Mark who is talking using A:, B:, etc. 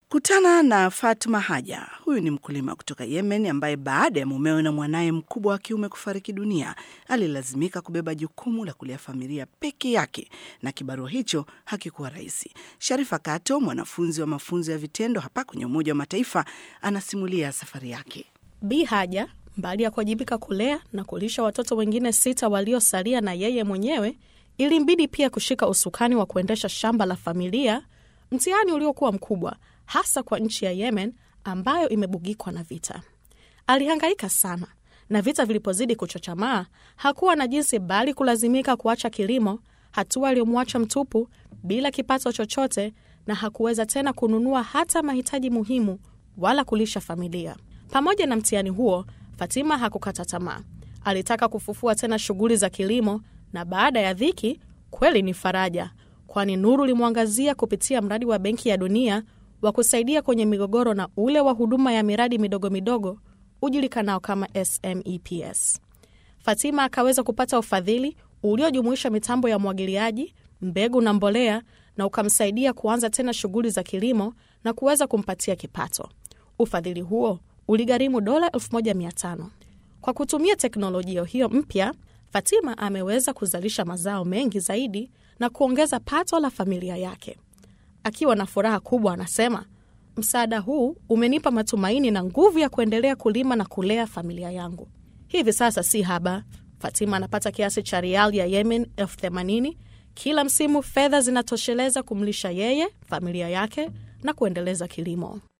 A: Kutana na Fatma Haja. Huyu ni mkulima kutoka Yemen ambaye baada ya mumewe na mwanaye mkubwa wa kiume kufariki dunia alilazimika kubeba jukumu la kulea familia peke yake, na kibarua hicho hakikuwa rahisi. Sharifa Kato, mwanafunzi wa mafunzo ya vitendo hapa kwenye Umoja wa Mataifa, anasimulia safari yake.
B: Bi Haja, mbali ya kuwajibika kulea na kulisha watoto wengine sita waliosalia na yeye mwenyewe, ilimbidi pia kushika usukani wa kuendesha shamba la familia, mtihani uliokuwa mkubwa hasa kwa nchi ya Yemen ambayo imebugikwa na vita. Alihangaika sana, na vita vilipozidi kuchochamaa, hakuwa na jinsi bali kulazimika kuacha kilimo, hatua aliyomwacha mtupu bila kipato chochote, na hakuweza tena kununua hata mahitaji muhimu wala kulisha familia. Pamoja na mtihani huo, Fatima hakukata tamaa. Alitaka kufufua tena shughuli za kilimo, na baada ya dhiki kweli ni faraja, kwani nuru limwangazia kupitia mradi wa Benki ya Dunia wa kusaidia kwenye migogoro na ule wa huduma ya miradi midogo midogo ujulikanao kama SMEPS. Fatima akaweza kupata ufadhili uliojumuisha mitambo ya umwagiliaji, mbegu na mbolea, na ukamsaidia kuanza tena shughuli za kilimo na kuweza kumpatia kipato. Ufadhili huo uligharimu dola 1500. Kwa kutumia teknolojia hiyo mpya, Fatima ameweza kuzalisha mazao mengi zaidi na kuongeza pato la familia yake. Akiwa na furaha kubwa, anasema msaada huu umenipa matumaini na nguvu ya kuendelea kulima na kulea familia yangu. Hivi sasa si haba, Fatima anapata kiasi cha rial ya Yemen elfu themanini kila msimu. Fedha zinatosheleza kumlisha yeye, familia yake na kuendeleza kilimo.